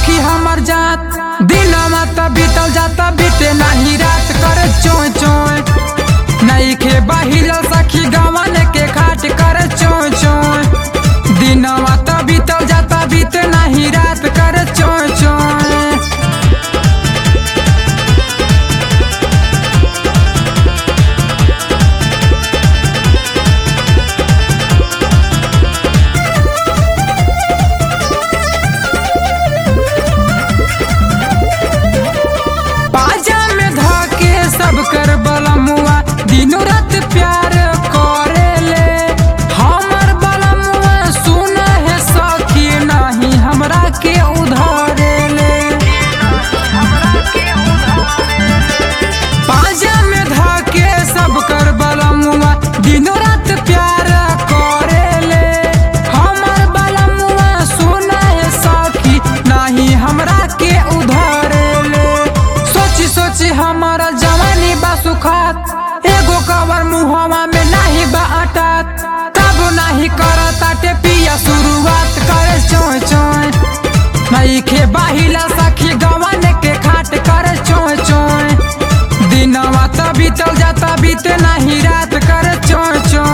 सखी हमर जात दिनमा त बीतल जाता बीते नाही रात करे चोय चोय नहीं खे बहिल सखी गवन के खाट करे चोय चोय दिनमा त बीतल जाता बीते नाही रात करे चोय चोय बाजा में धाके सब कर बलमुआ दिनों रात प्यार करेले हमर बलमुआ सुन है सखी नहीं हमरा के उधारेले बाजा में धाके सब कर बलमुआ दिनों रात प्यार करेले हमर बलमुआ सुन है सखी नहीं हमरा के उधारेले सोची सोची हमारा जवानी बा सुखात एगो कवर मुहवा में नहीं बा अटत तब नहीं करताटे पिया शुरुआत करे चोय चोय नहीं खे बाहिला सखी गवन के खाट करे चोय चोय दिनवा त बीतल जाता बीते नहीं रात करे चोय चोय